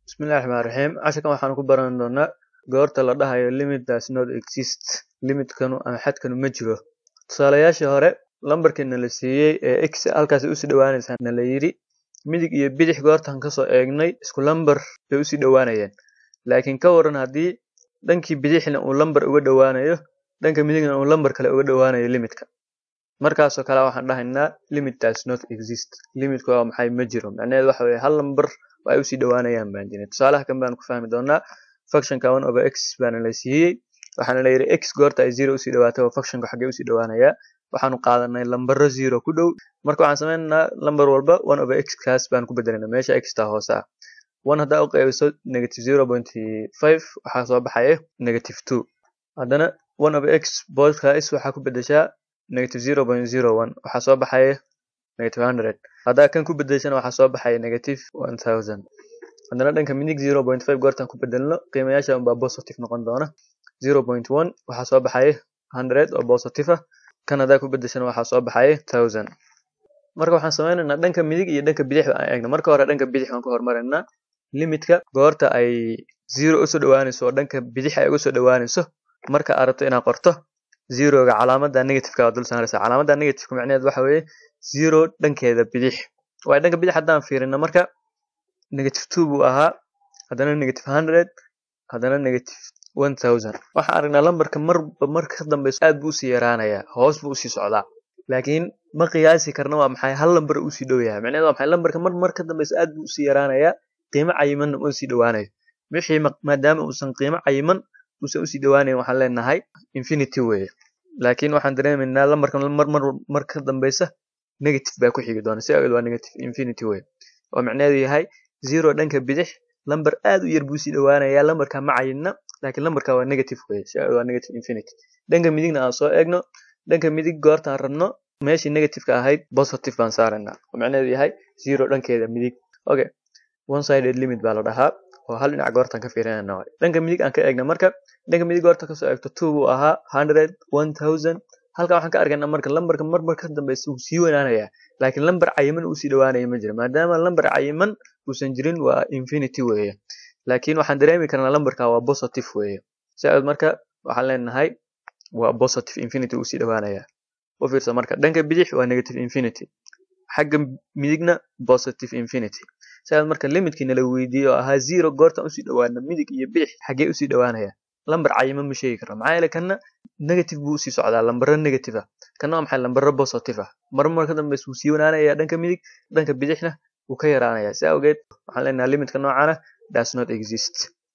Bismillahi Raxmaani Raxiim. Casharkan waxaan ku baran doonaa goorta la dhahayo limit does not exist. Limitkanu ama xadkanu ma jiro. Tusaalayaashii hore lambarkii na la siiyey ee x halkaas ay usii dhawaanaysaa na la yidhi midig iyo bidix goortaan kasoo eegnay isku lambar bay usii dhawaanayeen. Laakiin ka waran haddii dhankii bidixna uu lambar uga dhawaanayo dhanka midigna uu lambar kale uga dhawaanayo limitka. Markaasoo kale waxaan dhahaynaa limit does not exist. Limitku waa maxay ma jiro. Macnaheedu waxa weeye hal lambar oo ay usii dhawaanayaan baan jirin. Tusaalaha kan baan ku fahmi doonaa. Functionka one over x baana la siiyey. Waxaana la yidhi x goorta ay zero usii dhawaato waa functionka xaggee usii dhawaanayaa. Waxaanu qaadanay lambaro zero ku dhow. Marka waxaan sameynaynaa lambar walba one over x kaas baan ku bedelaynaa meesha x taa hoose ah. one haddaa u qaybiso negative zero point five waxaa soo baxaya negative two. Haddana one over x boodkaas waxaa ku bedeshaa negative zero point zero one waxaa soo baxaya negative hundred. Haddaa kan ku bedeshana waxaa soo baxaya negative one thousand. Haddana dhanka midig zero point five goortaan ku bedelno qiimayaasha unbaa positive noqon doona. zero point one waxaa soo baxaya hundred oo positive ah. Kan haddaa ku bedeshana waxaa soo baxaya thousand. Marka waxaan sameynaynaa dhanka midig iyo dhanka bidix aan eegno. Marka hore dhanka bidix waan ku hormaraynaa. Limitka goorta ay zero usoo dhawaanayso oo dhanka bidix ay uga soo dhawaanayso marka aad rabto inaad qorto zeroga calaamadda negative-ka waa dul saaraysaa. Calaamadda negative-ka macnaheedu waxa weeye zero dhankeeda bidix. Waayo dhanka bidix haddaan fiirino marka negative two buu ahaa haddana negative hundred haddana negative one thousand. Waxaan aragnaa lambarka marba marka ka dambeyso aad buu usii yaraanayaa hoos buu usii socdaa. Laakiin ma qiyaasi karno waa maxay hal lambar uu usii dhow yahay. Macnaheedu waa maxay lambarka mar mar ka dambeyso aad buu usii yaraanayaa qiimo cayimanna uma sii dhawaanayo. Wixii maadaama uusan qiimo cayiman uusan usii dhawaanayn waxaan leenahay infinity weeye. Laakiin waxaan dareemaynaa lambarkan mar mar mar ka dambeysa negative baa ku xigi doona si awgeed waa negative infinity weeye. Oo macnaheedu yahay zero dhanka bidix lambar aad u yar buu usii dhawaanayaa lambarka ma cayinna laakiin lambarka waa negative weeye si awgeed waa negative infinity. Dhanka midigna aan soo eegno dhanka midig goortaan rabno meeshii negative-ka ahayd positive baan saaraynaa. Oo macnaheedu yahay zero dhankeeda midig. Okay. One sided limit baa la dhahaa oo hal dhinac goortaan ka fiirinayna waaye. Dhanka midig aan ka eegna marka dhanka midig goorta kasoo eegto two buu ahaa hundred one thousand halkan waxaan ka arkaynaa marka lambarka mar mar ka dambeysa wuu sii weynaanayaa laakiin lambar cayiman uu sii dhawaanaya ma jiro maadaama lambar cayiman uusan jirin waa infinity weeye laakiin waxaan dareemi karnaa lambarka waa positive weeye si awgeed marka waxaan leenahay waa positive infinity uu sii dhawaanayaa u fiirsa marka dhanka bidix waa negative infinity xagga midigna positive infinity si awgeed marka limitkii nala weydiiyey oo ahaa zero goortaan usii dhawaana midig iyo bidix xaggee usii dhawaanaya lambar cayiman ma sheegi karno maxaa yeelay kanna negative buu usii socdaa lambaro negative ah kanna waa maxay lambaro positive ah mar mar ka dambeysa wuu sii wanaanayaa dhanka midig dhanka bidixna wuu ka yaraanayaa si awgeed waxaan leenahay limitka noocaana does not exist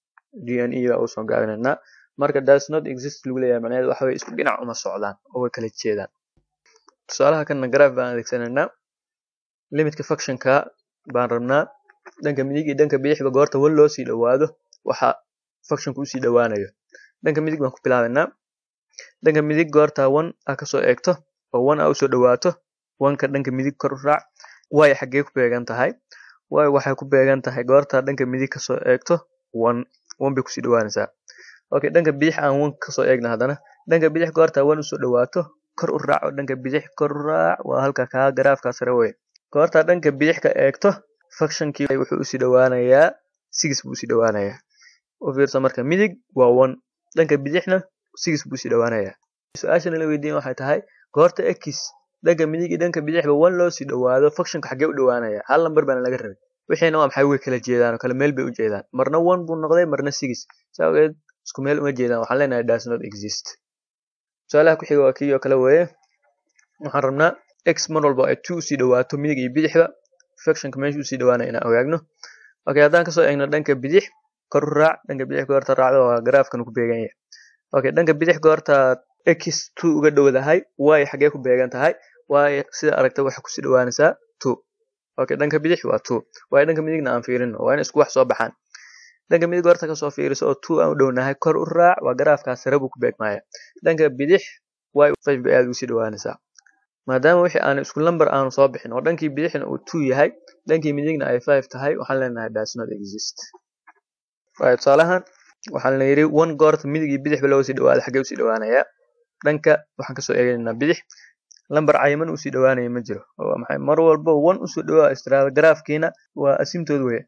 dne baa usoo gaabinaynaa marka does not exist lagu leeyahay macnaheedu waxa weye isku dhinac uma socdaan oo way kala jeedaan tusaalaha kanna graph baan adeegsanaynaa limitka functionka baan rabnaa dhanka midig iyo dhanka bidixba goorta one loo sii dhawaado waxa functionku usii dhawaanayo dhanka midig baan ku bilaabaynaa dhanka midig goorta one aa kasoo eegto oo one aa usoo dhawaato oneka dhanka midig kor u raac waayo xaggee ku beegan tahay waayo waxay ku beegan tahay goorta dhanka midig kasoo eegto one one bay kusii dhawaanaysaa okay dhanka bidix aan one kasoo eegna haddana dhanka bidix goorta one usoo dhawaato kor u raac oo dhanka bidix kor u raac waa halka kaa garaafkaa sare weye goorta dhanka bidix ka eegto functionkii wuxuu usii dhawaanayaa six buu usii dhawaanayaa u fiirsa marka midig waa one dhanka bidixna six buu usii dhawaanayaa su-aashana la weydiin waxay tahay goorta x dhanka midig iyo dhanka bidixba one loo sii dhawaado functionka xaggee u dhawaanaya hal lambar baana laga rabay wixiina waa maxay way kala jeedaan oo kala meel bay u jeedaan marna one buu noqday marna six si awgeed isku meel uma jeedaan waxaan leenahay does not exist tusaalaha ku xiga waa kii oo kale weeye waxaan rabnaa x mar walba ay two usii dhawaato midig iyo bidixba functionka meesha usii dhawaanaya inaan ogaagno okay haddaan kasoo eegno dhanka bidix kor u raac dhanka bidix goorta raacdo waa garaafkan ku beegan yahay okay dhanka bidix goorta x two uga dhowdahay waayo xaggee ku beegan tahay waayo sida aragta waxay kusii dhawaanaysaa two okay dhanka bidix waa two waayo dhanka midigna aan fiirino waa in isku wax soo baxaan dhanka midig goorta kasoo fiiriso oo two aan u dhownahay kor u raac waa garaafkaas sare buu ku beegmaya dhanka bidix waayo five bay aad usii dhawaanaysaa maadaama wixii aan isku lambar aanu soo bixin oo dhankii bidixna uu two yahay dhankii midigna ay five tahay waxaan leenahay does not exist waayo tusaalahan waxaan la yidhi one goorta midig iyo bidixba loo sii dhawaado xaggee usii dhawaanayaa dhanka waxaan kasoo eegaynaa bidix lambar cayiman usii dhawaanaya ma jiro oo maxay mar walba one usoo dhawaa istiraada garaafkiina waa asimtood weye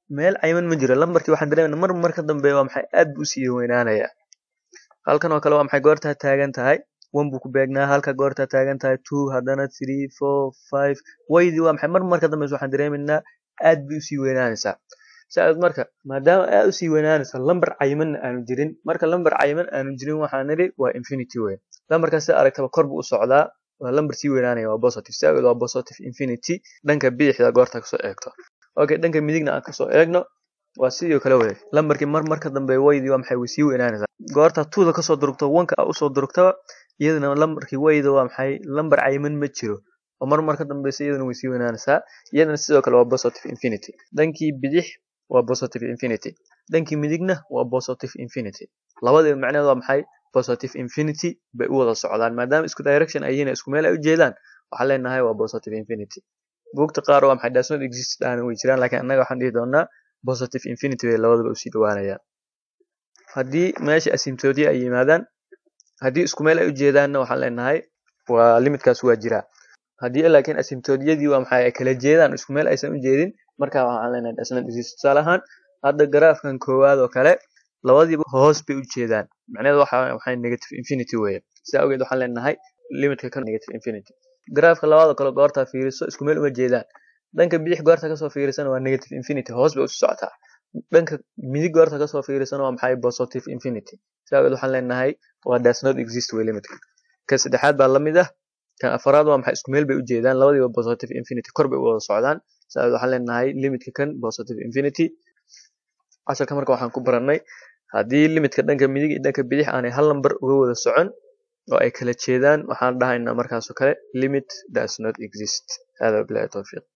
meel cayiman ma jiro lambarkii waxaan dareemayna mar mar ka dambeeya waa maxay aad buu usii weynaanayaa halkan oo kale waa maxay goortaa taagan tahay one buu ku beegnaa halka goortaa taagan tahay two haddana three four five waydii waa maxay mar mar ka dambeysa waxaan dareemaynaa aad bay usii weynaanaysaa saaad marka maadaama aad usii weynaanaysa lambar cayimanna aanu jirin marka lambar cayiman aanu jirin waxaan nidhi waa infinity wey lambarkan sida aragtaba kor buu u socdaa waa lambar sii weynaanaya waa positive si awgeed waa positive infinity dhanka bidixda goorta kasoo eegto okay dhanka midigna aan kasoo eegno waa sidoo kale wey lambarkii mar mar ka dambeeya waydii waa maxay way sii weynaanaysaa goorta tuuda kasoo durugto wanka a usoo durugtaba iyadana lambarkii wayda waa maxay lambar cayiman ma jiro oo mar mar ka dambeysa iyadana way sii weynaanaysaa iyadana sidoo kale waa positive infinity dhankii bidix waa positive infinity dhankii midigna waa positive infinity labadiiba macnaheed waa maxay positive infinity bay u wada socdaan maadaama isku direction ay yihiin isku meel ay u jeedaan waxaan leenahay waa positive infinity buugta qaar waa maxay does not exist dhaana way jiraan laakiin annaga waxaan dhihi doonaa positive infinity bay labadaba usii dhawaanayaan haddii meesha asymptodia ay yimaadaan haddii isku meel ay u jeedaanna waxaan leenahay waa limitkaas waa jiraa haddii laakiin asymptodiyadii waa maxay ay kala jeedaan isku meel aysan u jeedin markaa waxaan leenahay does not exist tusaale ahaan hadda garaafkan koowaad oo kale labadiiba hoos bay u jeedaan macnaheedu waxa waxay negative infinity weeye sidaa awgeed waxaan leenahay limitka ka negative infinity garaafka labaad oo kale goortaa fiiriso isku meel uma jeedaan dhanka bidix goorta kasoo fiirisana waa negative infinity hoos bay usu socotaa dhanka midig goorta kasoo fiirisana waa maxay positive infinity sidaa awgeed waxaan leenahay waa does not exist wey limitka ka saddexaad baa lamid ah kan afaraad waa maxay isku meel bay u jeedaan labadiiba positive infinity kor bay u wada socdaan sidaa awgeed waxaan leenahay limitka kan positive infinity casharka marka waxaan ku barannay haddii limitka dhanka midig iyo dhanka bidix aanay hal lambar uga wada socon oo ay kala jeedaan waxaan dhahaynaa markaasoo kale limit does not exist hada bilahi towfiiq